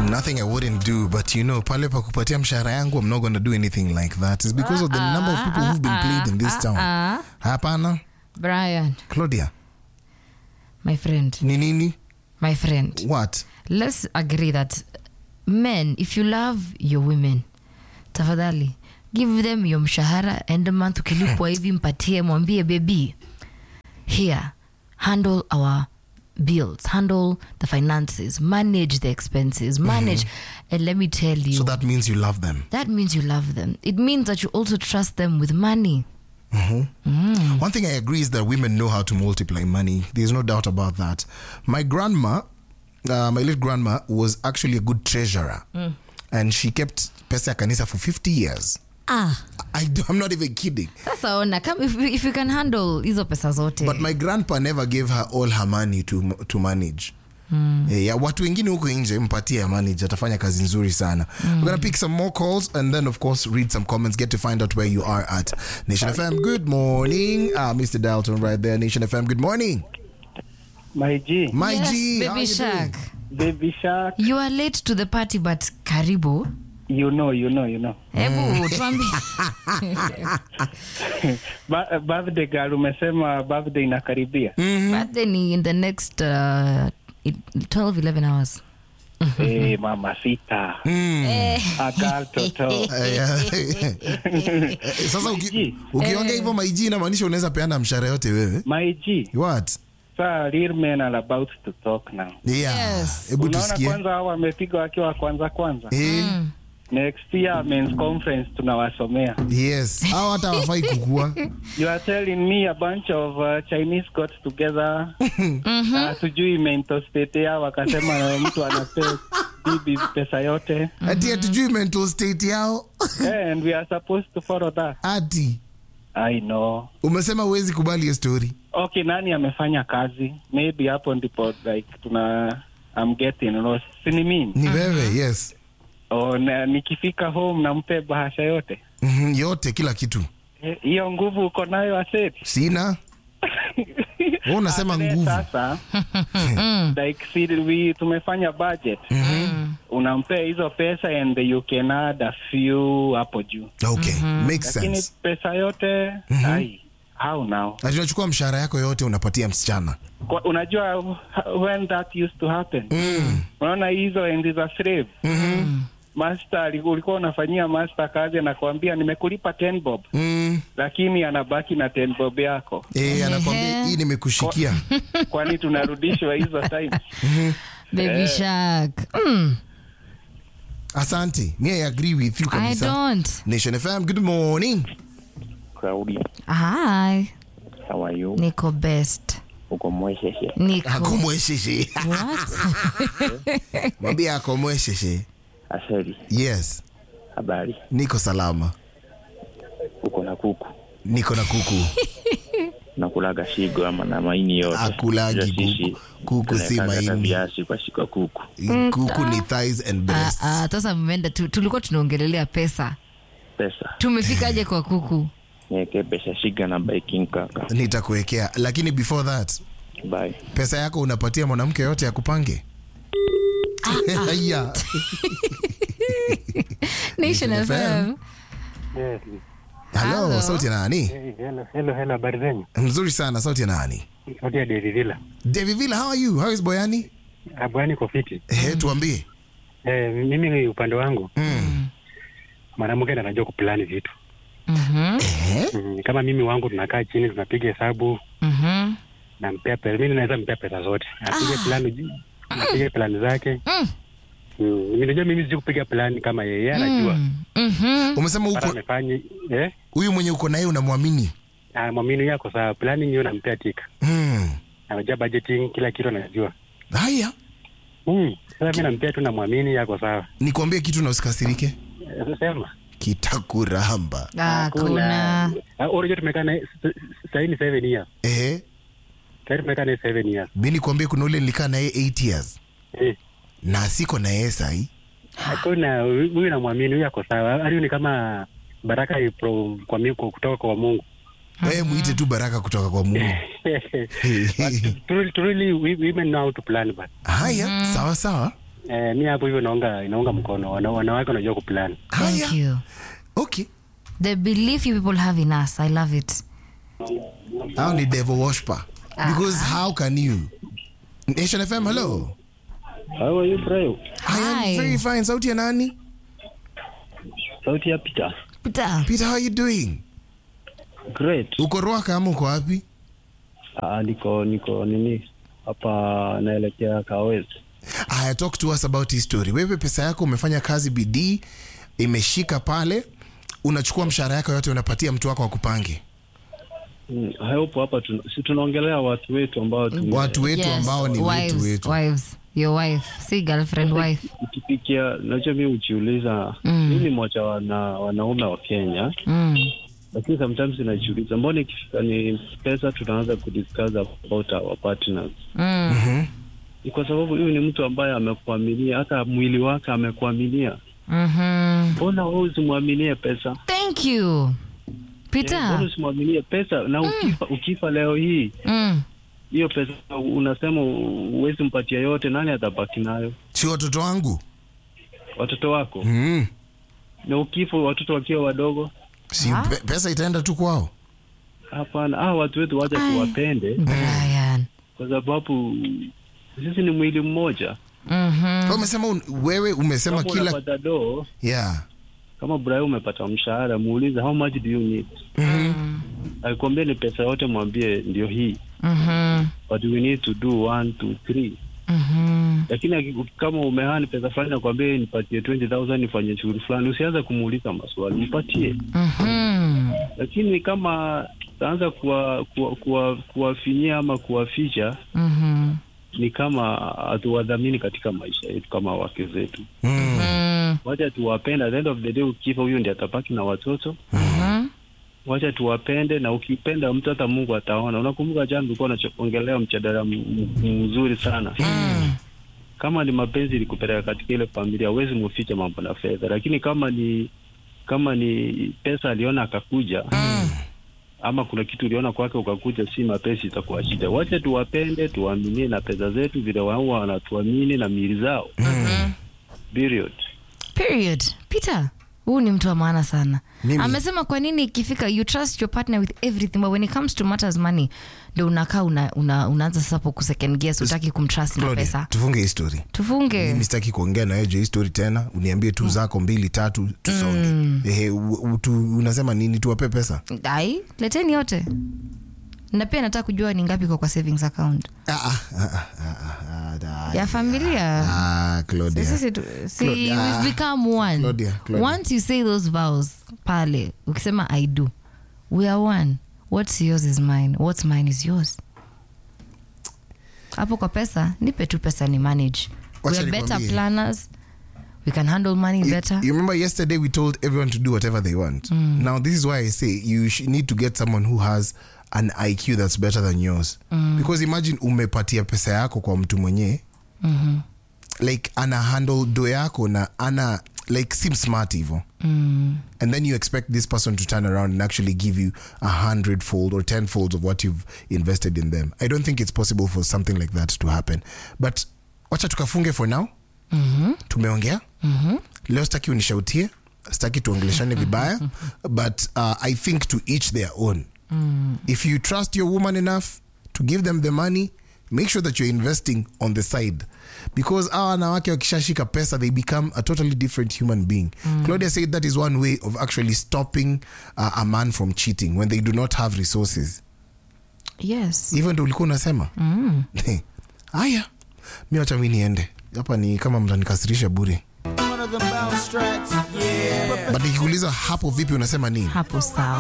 Nothing I wouldn't do, but you know, pale pa kupatia mshahara yangu, I'm not gonna do anything like that. It's because of the number of people who've been played in this town. uh, Hapana, Brian, Claudia, my friend, ni nini? my friend, What? let's agree that men, if you love your women, tafadhali give them your mshahara end month, ukilipwa hivi mpatie, mwambie baby, here handle our bills, handle the finances, manage the expenses, manage, and let me tell you. So that means you love them. that means you love them. It means that you also trust them with money. One thing I agree is that women know how to multiply money. There's no doubt about that. My grandma, uh, my late grandma, was actually a good treasurer. And she kept pesa ya kanisa for 50 years. Ah. I, do- I'm not even kidding. Sasa ona kama if, if you can handle hizo pesa zote. But my grandpa never gave her all her money to, to manage. Eh, ya watu wengine huko nje mpatie ya manage atafanya kazi nzuri sana we're gonna pick some more calls and then of course read some comments get to find out where you are at nation fm good morning ah mr dalton right there nation fm good morning My G, my yes, g how baby you shark. doing? baby shark, You are late to the party but karibu. you know, you know, you know. Hebu tuambie. Ba- birthday girl, umesema birthday inakaribia. Birthday ni in the next uh, it- 12 11 hours. Eh, mama sita. A girl toto. Eh, sasa uki- Maiji. ukiongea hivyo maiji inamaanisha unaweza peana mshahara yote wewe My G, what saa real men are about to talk now. yeah Yes. hebu Unaona tusikie kwanza hao wamepiga wakiwa kwanza kwanza. eh, Next year men's conference tunawasomea. yes au hata wafai kukua You are telling me a bunch of uh, Chinese got together. Uh, sijui mental state yao wakasema na mtu anapea bibi pesa yote. ati hatujui mental state yao Yeah, and we are supposed to follow that. ati I know. umesema huwezi kubali hiyo story Okay, nani amefanya kazi? Maybe hapo ndipo like tuna I'm getting lost. Si ni mimi? ni wewe yes Oh, na, nikifika home nampe bahasha yote. Mhm, yote kila kitu Eh, Hiyo nguvu uko nayo aseti. sina Wewe unasema Ate nguvu Sasa like si we tumefanya budget. Unampea hizo pesa and you can add a few hapo juu. okay makes Lakini sense pesa yote ai how now? ati unachukua mshahara yako yote unapatia msichana Kwa, unajua when that used to happen unaona hizo enzi za slave master ali- ulikuwa unafanyia master kazi anakuambia nimekulipa 10 bob mm. lakini anabaki na 10 bob yako eh, anakwambia hii nimekushikia kwani tunarudishwa hizo time Baby shark. Mm, asante me i agree with you I kabisa don't. nation fm good morning Claudia, Hi. how are you? Niko best. Uko mwesheshe. Niko. akomwesheshe What? mwambie akomwesheshe Aseli, yes habari? niko salama Uko na kuku niko na kuku nakulaga shigo ama na maini yote? Akulagi Ila sisi kuku. Kuku si tunawekaga hata maini. viazi kwa shika kuku. kuku ni thighs and Ah, breasts ah, sasa mmeenda tu, tulikuwa tunaongelelea pesa. Pesa Tumefikaje kwa kuku? niweke pesa shiga na baking kaka. nitakuwekea lakini before that Bye. pesa yako unapatia mwanamke yote ya kupange yeah. Nation FM. FM. Yes. Hello, Hello. sauti ya nani Hey, hello, hello, hello, habari zenyu? mzuri sana sauti ya nani Sauti ya David Villa. David Villa, how are you how is boyani Abwani kwa fiti. Ehe, tuambie Eh, mimi upande wangu mm. mwanamke ndo anajua kuplani vitu. Mhm. Mm, kama mimi wangu tunakaa chini tunapiga hesabu Mhm. nampea pesa. Mimi naweza mpea pesa zote. Apige plani apige plani zake. Mm. Mm, mimi najua mimi sijui kupiga plani kama yeye yeye anajua. Mm. Mhm. umesema Mara uko amefanya eh huyu mwenye uko naye unamwamini ah, mwamini yako sawa. Planning hiyo nampea tika. mm. Anajua budgeting kila kitu anajua. haya Mm, sasa mimi nampea tu namwamini yako sawa. nikwambie kitu na usikasirike Eh, Sema. kitakuramba Hakuna. Ah, Unajua tumekaa naye s- s- sahii ni seven years. Ehe, Sahii tumekaa naye seven years. mi nikwambie kuna ule nilikaa naye 8 years Eh. na siko na yeye sahii Hakuna huyu huyu namwamini, huyu ako sawa. Hadi ni kama baraka i- from- kwa mi- kwa- kutoka kwa Mungu. wewe mwite tu baraka kutoka kwa mungu But truly, truly, we- women know how to plan but haya sawa sawa eh, mi hapo hivyo naunga inaunga mkono Wana, wanawake wanajua kuplan Thank Haya. you. Okay. The belief you people have in us, I love it. Hao ni devil worshiper. Because how can you? Nation FM, hello. How are you bro? I am Hi. very fine. Sauti ya nani? Sauti ya Peter. Peter. Peter, how are you doing? Great. Uko Ruaka ama uko wapi? Ah, niko niko nini hapa naelekea Kawezi. Aya, talk to us about his story. Wewe pesa yako umefanya kazi bidii, imeshika pale, unachukua mshahara yako yote unapatia mtu wako akupange. Mm, hapo hapa tuna, si tunaongelea watu wetu ambao tume- Watu wetu Yes, ambao ni wives, wetu wetu. wives. Your wife. See girlfriend, wife. ukipikia najua mi hujiuliza Mm. mi ni mmoja wana, wanaume wa Kenya Mm. lakini sometimes inajiuliza mbona ikifika ni pesa tunaanza kudiscuss about our partners Mm. ni kwa sababu huyu ni mtu ambaye amekuaminia hata mwili wake amekuaminia Mhm. mbona wewe usimwaminie pesa Thank you. Eh, mbona Peter. usimwaminie pesa na ukifa, ukifa leo hii Mm. hiyo pesa unasema huwezi mpatia yote nani atabaki nayo Si watoto wangu? watoto wako Mm. na ukifa watoto wakiwa wadogo Si Ah. pe, pesa itaenda tu kwao. hapana ah, watu wetu wacha Ai. tuwapende Brian. kwa sababu sisi ni mwili mmoja Mhm. Wewe Umesema un, wewe umesema kama kila unapata doo yeah. kama Brian umepata mshahara muulize how much do you need Mm. akikwambia ni pesa yote mwambie ndio hii Mhm. but we need to do one two three Mhm. lakini aki- kama umehani pesa fulani nakwambia nipatie 20000 nifanye shughuli fulani usianze kumuuliza maswali mpatie Mhm. lakini kama taanza kuwafinyia kuwa, kuwa, kuwafinyia ama kuwaficha Mhm. ni kama hatuwadhamini katika maisha yetu kama wake zetu Mm. Mm. wacha tuwapende at the end of the day ukifa huyu ndi atabaki na watoto Mhm. wacha tuwapende na ukipenda mtu hata mungu ataona unakumbuka jana tulikuwa unaongelea mjadala m- m- mzuri sana Mm. kama ni mapenzi ilikupeleka katika ile familia huwezi muficha mambo na fedha lakini kama ni kama ni pesa aliona akakuja ama kuna kitu uliona kwake ukakuja si mapenzi itakuwa shida wacha tuwapende tuwaaminie na pesa zetu vile wao wanatuamini na miili zao Mhm. period period peter huu ni mtu wa maana sana Mimi- amesema kwa nini ikifika you trust your partner with everything but when it comes to matters money ndo unakaa una, una, unaanza sasa hapo kusecond guess utaki kumtrust na Claudia, pesa tufunge hii story. tufunge Mimi sitaki kuongea na wewe juu ya hii story tena. Uniambie tu zako mbili tatu tusonge. Ehe, u- u- tu, unasema nini tuwape pesa? ai leteni yote na pia nataka kujua ni ngapi kwa kwa savings account Ah, ah, ah, ah, ah, ah, ya familia Ah, Claudia. sisi tu, si Claudia. we've become one Claudia, Claudia. once you say those vows pale ukisema i do we are one what's yours is mine what's mine is yours hapo kwa pesa nipe tu pesa ni manage we Wacha are better nikwambie. planners we can handle money You- better You remember yesterday we told everyone to do whatever they want. Now this is why I say you sh- need to get someone who has an IQ that's better than yours. Because imagine umepatia pesa yako kwa mtu mwenye like ana handle do yako na ana like seem smart hivo and then you expect this person to turn around and actually give you a hundredfold or tenfold of what you've invested in them i don't think it's possible for something like that to happen but wacha tukafunge for now tumeongea leo sitaki unishautie sitaki tuongeleshane vibaya but uh, i think to each their own if you trust your woman enough to give them the money make sure that you're investing on the side because our wanawake wakishashika pesa they become a totally different human being claudia said that is one way of actually stopping uh, a man from cheating when they do not have resources yes hivyo ndo ulikuwa unasema haya mi wacha mi niende hapa ni kama mtanikasirisha bure One of them bounce tracks. Yeah. but nikikuuliza hapo vipi unasema nini hapo sawa